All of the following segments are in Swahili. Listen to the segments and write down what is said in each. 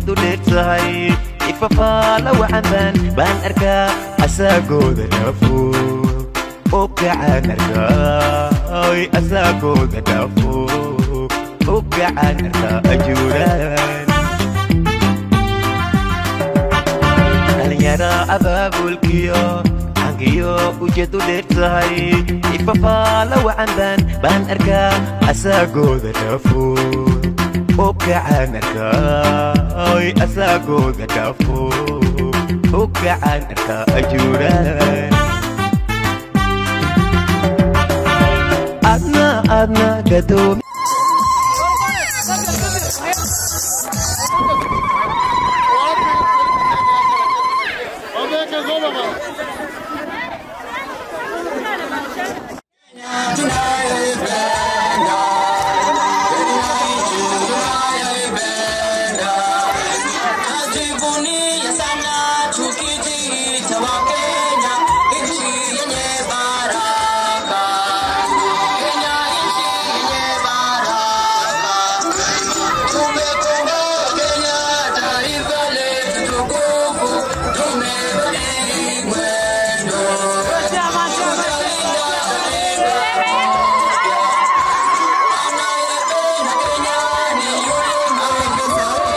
ujeedu dheer tahay ifafaala wacandan baan arkaa asaagooda dhaafo oo kacaan arkaay asaagooda dhaafo oo kacaan arkaa ajuuraan dhalinyara abaabulkiyo angiyo ujeedu dheer tahay ifafaala wacandan baan arkaa asaagooda dhaafo oo kacaan arkaay asaagooda dhaafo oo kacaan arkaa ajuuraan adna adna gadoomi Ajivunia sana tukijita wa Kenya, nchi yenye baraka. Kenya nchi yenye baraka. Tumekomboa Kenya, taifa letu tukufu, tumebadili mwendo. Tutalinda taifa anayependa Kenya ni yule mwenye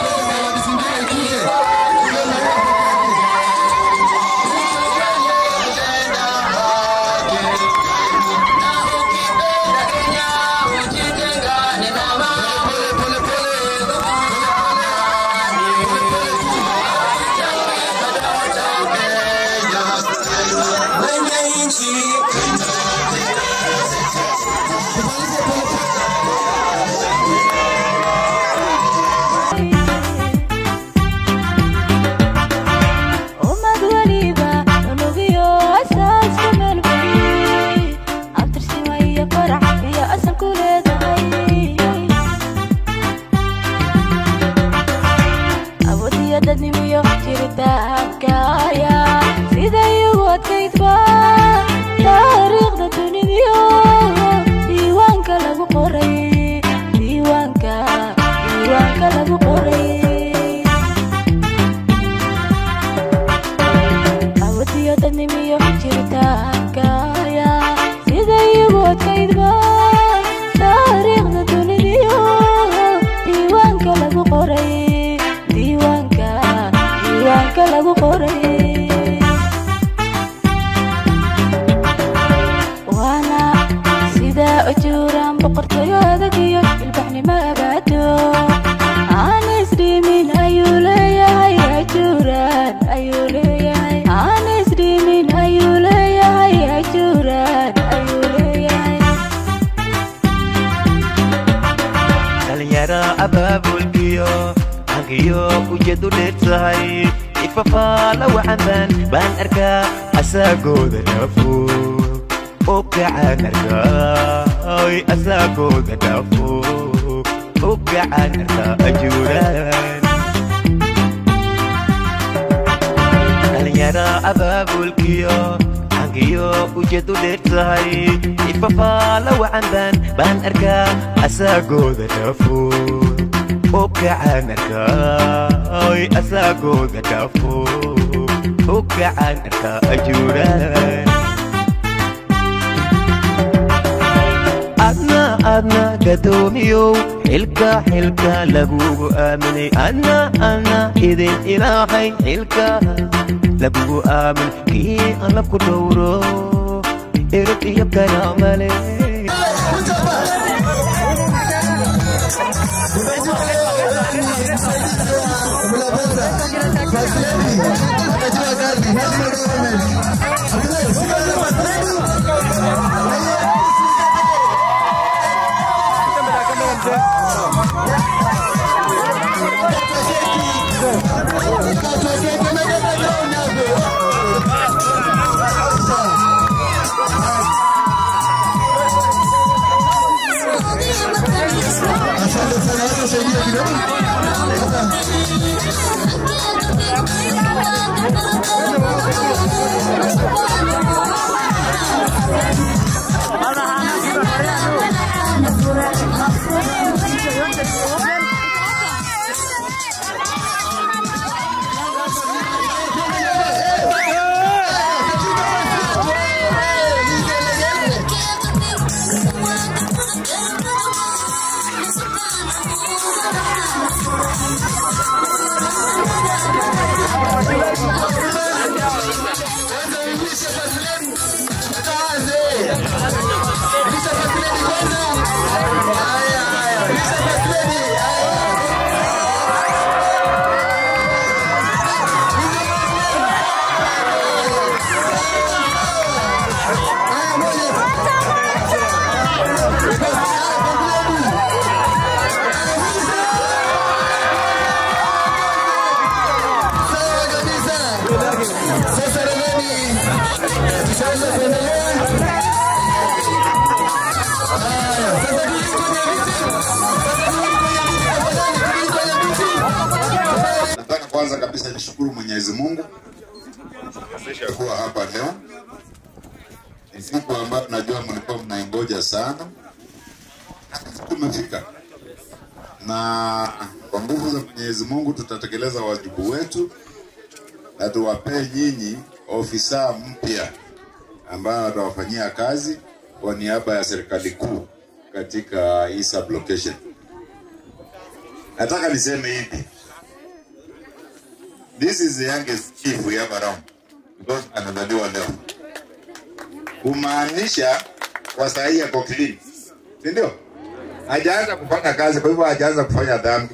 ummad waliba unugiyo asaaska meelbay abtirsiwa iyo farax iyo asal ku leedahay awood iyo dadnimiyo jiritaankaaya siday ugu adkaydba taariikhda dunidiyo diiwaanka lagu qoray diiwaanka diiwaanka lagu qoray awadiyo dadnimiyo jiritaankaaya siday ugu adkaydba taariikhda dunidiyo diiwaanka lagu qoray diiwaanka diiwaanka lagu qoray waana sida ujuuraan boqortooyada iyo ilbaxnimo abaado aan isdhimin ayuu leeyahay ajuuraan ayuu leeyahay aan isdhimin ayuu leeyahay ajuuraan ayuu leeyahay dhalinyara abaabulkiyo angiyo ujeedu dheer tahay ifafaala wacandan baan arkaa asaagooda dhaafo oo kacaan arkaay asaagooda dhaafo oo kacaan arkaa ajuuraan dhalinyara abaabulkiyo angiyo ujeedu dheer tahay ifafaala wacandan baan arkaa asaagooda dhaafo oo kacaan arkaay asaagooda dhaafo oo kacaan arkaa ajuuraan adna adna gadoomiyow xilka xilka lagugu aaminay adna adna idin ilaahay xilka lagugu aamin kii alla ku dhowro erog iyo karaamale Thank you. Mwenyezi Mungu kuwezesha kuwa hapa leo. Ni siku ambayo najua mlikuwa mnaingoja sana, tumefika na kwa nguvu za Mwenyezi Mungu tutatekeleza wajibu wetu na tuwapee nyinyi ofisa mpya ambayo watawafanyia kazi kwa niaba ya serikali kuu katika hii sublocation. Nataka niseme hivi, this is the youngest chief we have around because anazaliwa leo, kumaanisha kwa sahihi yako clean, si ndio? Hajaanza kufanya kazi, kwa hivyo hajaanza kufanya dhambi.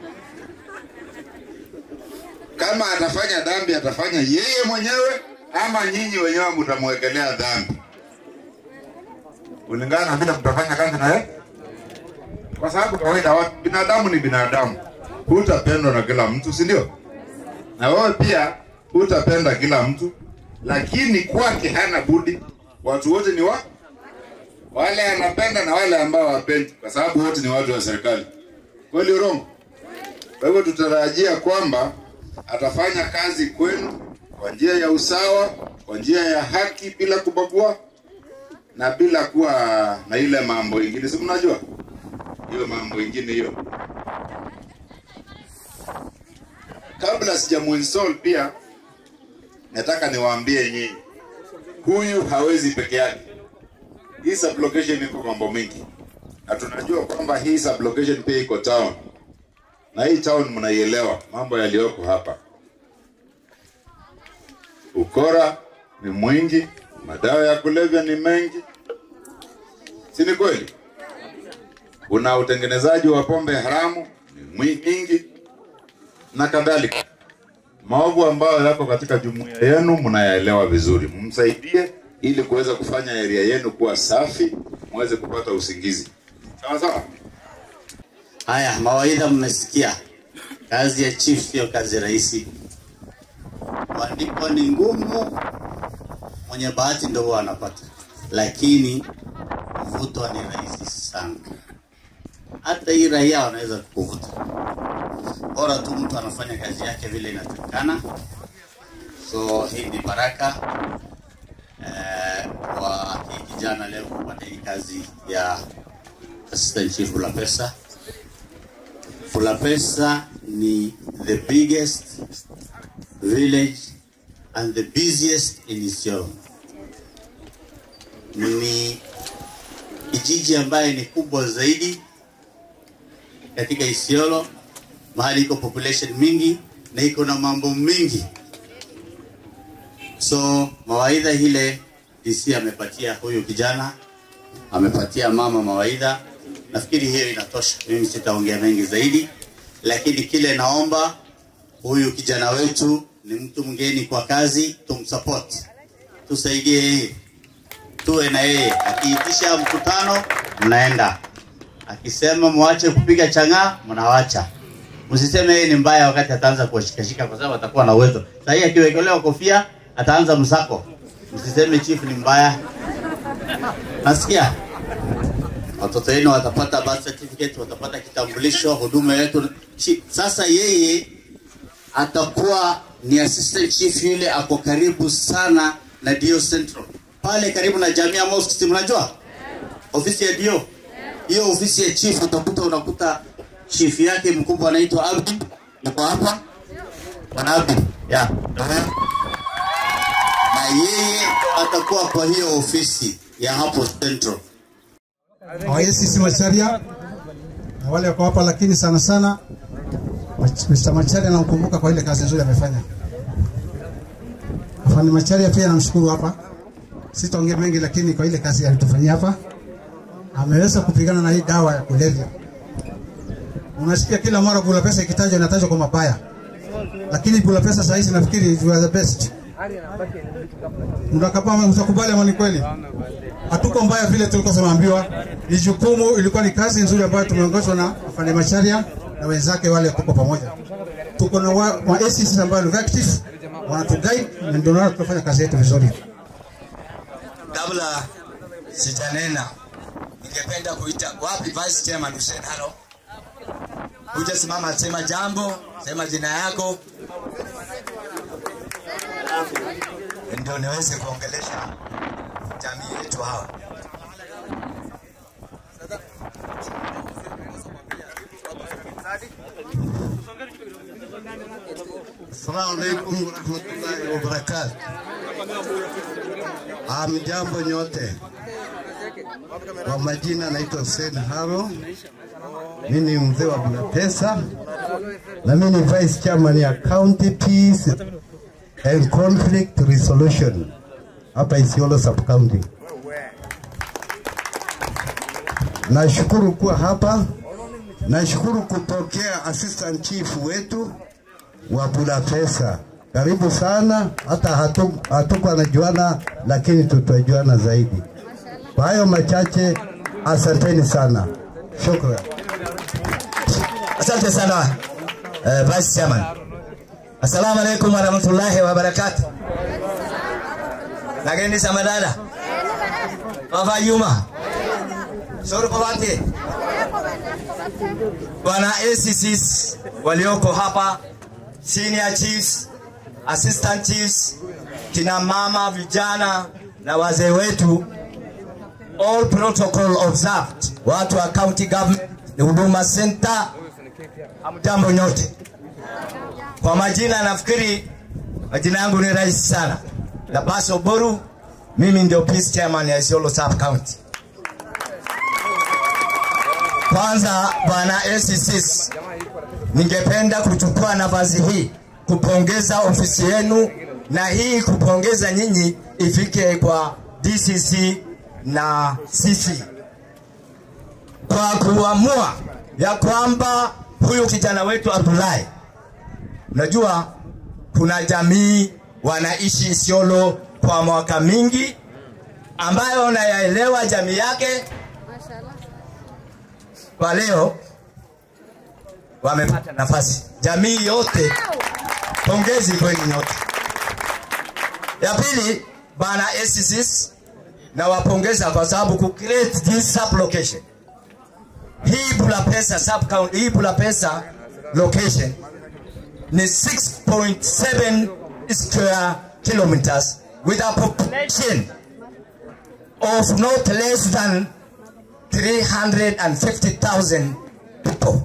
Kama atafanya dhambi, atafanya yeye mwenyewe ama nyinyi wenyewe mtamwekelea dhambi kulingana na vile mtafanya kazi na yeye, kwa sababu kawaida watu binadamu ni binadamu, hutapendwa na kila mtu, si ndio? Na wewe pia hutapenda kila mtu, lakini kwake hana budi. Watu wote ni wa wale anapenda na wale ambao hawapendi, kwa sababu wote ni watu wa serikali. Kweli urongo? Kwa hivyo tutarajia kwamba atafanya kazi kwenu kwa njia ya usawa, kwa njia ya haki, bila kubagua na bila kuwa na ile mambo ingine, si mnajua hiyo mambo ingine hiyo. Kabla sijamuinstall pia, nataka niwaambie nyinyi, huyu hawezi peke yake. Hii sublocation iko mambo mengi, na tunajua kwamba hii sublocation pia iko town, na hii town mnaielewa mambo yaliyoko hapa. Ukora ni mwingi, madawa ya kulevya ni mengi, si ni kweli? Kuna utengenezaji wa pombe haramu ni mwi- mingi na kadhalika. Maovu ambayo yako katika jumuiya yenu mnayaelewa vizuri, msaidie ili kuweza kufanya area yenu kuwa safi, muweze kupata usingizi. Sawa sawa. Haya, mawaidha mmesikia. Kazi ya chief sio kazi rahisi. Kuandikwa ni ngumu, mwenye bahati ndio huwa anapata, lakini kuvutwa ni rahisi sana. Hata hii raia wanaweza kukuvuta, bora tu mtu anafanya kazi yake vile inatakikana. So hii ni baraka eh, kwa hii kijana leo kupata hii kazi ya assistant chief la pesa. Fulapesa ni the biggest village and the busiest in Isiolo. Ni kijiji ambaye ni kubwa zaidi katika Isiolo, mahali iko population mingi na iko na mambo mingi. So mawaidha ile DC amepatia huyu kijana, amepatia mama mawaidha. Nafikiri hiyo inatosha, mimi sitaongea mengi zaidi, lakini kile naomba huyu kijana wetu ni mtu mgeni kwa kazi, tumsupport, tusaidie yeye, tuwe na yeye. Akiitisha mkutano, mnaenda. Akisema mwache kupiga chang'aa, mnawacha. Msiseme yeye ni mbaya wakati ataanza kuwashikashika, kwa sababu atakuwa na uwezo. Sasa hii akiwekelewa kofia, ataanza msako. Msiseme chief ni mbaya. Nasikia watoto wenu watapata birth certificate, watapata kitambulisho, huduma yetu. Chi- Sasa yeye atakuwa ni assistant chief yule ako karibu sana na Dio Central pale karibu na Jamia Mosque, si mnajua ofisi ya Dio hiyo ofisi ya chief, utakuta unakuta chief yake mkubwa anaitwa Abdi, yuko hapa bwana Abdi ya na yeye atakuwa kwa hiyo ofisi ya hapo Central. hawayesi Macharia na wale wako hapa, lakini sana sana Mach- Mr. Macharia namkumbuka kwa ile kazi nzuri amefanya. Afande Macharia pia namshukuru hapa, sitaongea mengi, lakini kwa ile kazi alitufanyia hapa, ameweza kupigana na hii dawa ya kulevya. Unasikia kila mara Bula Pesa ikitajwa inatajwa kwa mabaya, lakini Bula Pesa saa hizi nafikiri you are the best. Mtakapa mtakubali ama ni kweli? hatuko mbaya vile tulikuwa tumeambiwa. Ni jukumu, ilikuwa ni kazi nzuri ambayo tumeongozwa na afande Macharia na wenzake wale tuko pamoja. Tuko na wa, wa ACCs ambao ni active wanatuguide na ndio maana tunafanya kazi yetu vizuri. Kabla sijanena, ningependa kuita wapi Vice Chairman Hussein Halo, kuja simama, sema jambo, sema jina yako. ndio niweze kuongelesha jamii yetu hawa. Assalamu alaikum warahmatullahi wabarakatuh. Amjambo nyote, kwa majina naitwa Hussein Haro, mimi ni mzee wa Bulapesa na mimi ni vice chairman ya County Peace and Conflict Resolution hapa Isiolo sub county. Nashukuru kuwa hapa, nashukuru kupokea assistant chief wetu wa Bulapesa. Karibu sana, hata hatu- hatukuwa najuana, lakini tutajuana zaidi. Kwa hayo machache, asanteni sana, shukran. Asante sana eh, Vice Chairman. Assalamu alaikum warahmatullahi wabarakatuh. Nageni sama dada. Baba Yuma. Soro Pawati. Bwana ACCs walioko hapa, senior chiefs, assistant chiefs, kina mama, vijana na wazee wetu, all protocol observed. Watu wa county government, huduma center, Hamjambo nyote. Kwa majina nafikiri majina yangu ni rahisi sana. Labaso Boru, mimi ndio peace chairman ya Isiolo Sub County. Kwanza bwana ACCs, ningependa kuchukua nafasi hii kupongeza ofisi yenu na hii kupongeza nyinyi ifike kwa DCC na CC kwa kuamua ya kwamba huyu kijana wetu Abdullahi, unajua kuna jamii wanaishi Isiolo kwa mwaka mingi, ambayo nayaelewa jamii yake. Kwa leo wamepata nafasi, jamii yote, pongezi kwenu nyote. Ya pili, bana ACCs nawapongeza kwa sababu ku create this sub location hii Bulapesa sub county, hii Bulapesa location ni 6.7 square kilometers with a population of not less than 350,000 people.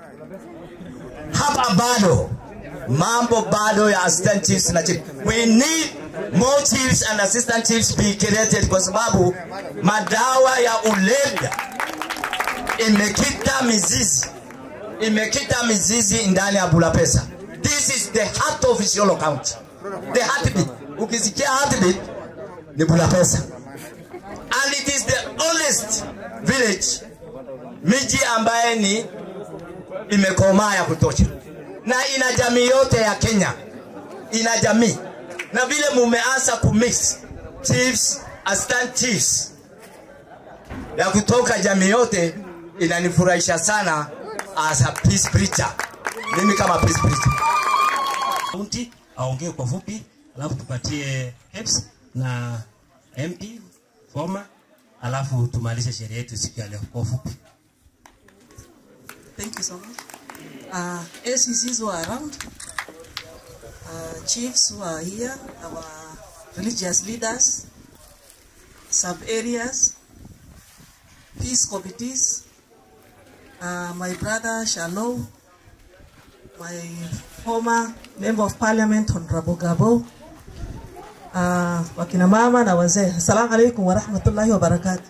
Hapa bado mambo bado ya assistant chiefs na chief. We need more chiefs and assistant chiefs be created kwa sababu madawa ya ulevya imekita mizizi imekita mizizi ndani ya Bulapesa. This is the heart of Isiolo County. The heartbeat. Ukisikia heartbeat ni Bulapesa. And it is the oldest village miji ambaye ni imekomaa ya kutosha na ina jamii yote ya Kenya, ina jamii na vile mumeanza kumix chiefs, assistant chiefs ya kutoka jamii yote inanifurahisha sana as a peace preacher. Mimi kama peace preacher. kaunti aongee kwa fupi, alafu tupatie HEPS na MP former, alafu tumalize sherehe yetu siku ya leo kwa ufupi. Thank you so much. Uh, ACCs who are around, uh, chiefs who are here, our religious leaders, sub areas, peace committees, uh, my brother Shalom, my former member of parliament Honorable Gabo, uh, wakina mama na wazee. Assalamu alaikum wa rahmatullahi wa barakatuh.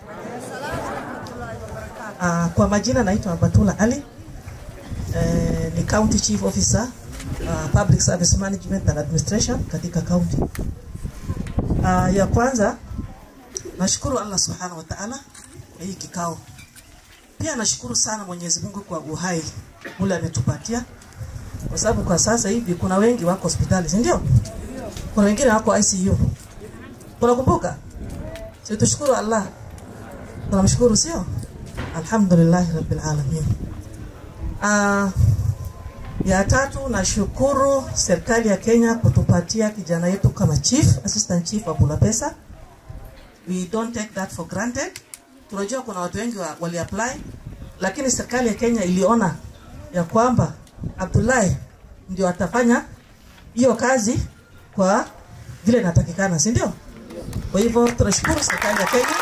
Uh, kwa majina naitwa Batula Ali eh, ni county chief officer uh, public service management and administration katika county. Uh, ya kwanza nashukuru Allah subhanahu wa ta'ala kwa hii kikao. Pia nashukuru sana Mwenyezi Mungu kwa uhai ule ametupatia, kwa sababu kwa sasa hivi kuna wengi wako hospitali, si ndio? Kuna wengine wako ICU. Tunakumbuka, si tushukuru Allah, tunamshukuru sio? Alhamdulillah rabbil alamin. Uh, ya tatu nashukuru serikali ya Kenya kutupatia kijana yetu kama chief, assistant chief wa Bulapesa. We don't take that for granted. Tunajua kuna watu wengi wa- wali apply, lakini serikali ya Kenya iliona ya kwamba Abdullahi ndio atafanya hiyo kazi kwa vile inatakikana, si ndio? Kwa hivyo tunashukuru serikali ya Kenya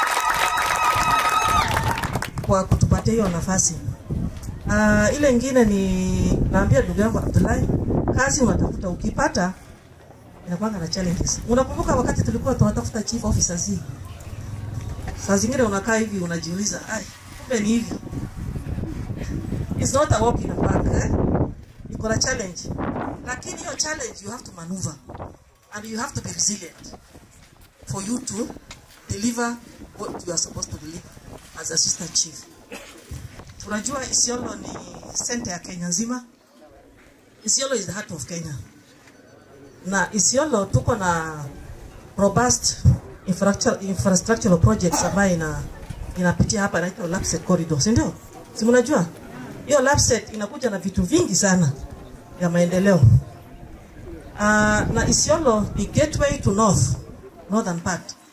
kwa kutupatia hiyo nafasi. Uh, ile ingine ni naambia ndugu yangu Abdullahi, kazi unatafuta ukipata inakwanga na challenges. Unakumbuka wakati tulikuwa tunatafuta chief officers hii, saa zingine unakaa hivi unajiuliza, ai, kumbe ni hivi. It's not a walk in the park eh? Iko na challenge, lakini hiyo challenge you have to maneuver and you have to be resilient for you to deliver what you are supposed to deliver as assistant chief. Tunajua Isiolo ni center ya Kenya nzima. Isiolo is the heart of Kenya. Na Isiolo tuko na robust infrastructure, infrastructural projects ambayo ina inapitia hapa inaitwa Lapset corridor, si ndio? Si mnajua? Hiyo Lapset inakuja na vitu vingi sana ya maendeleo. Uh, na Isiolo ni gateway to north, northern part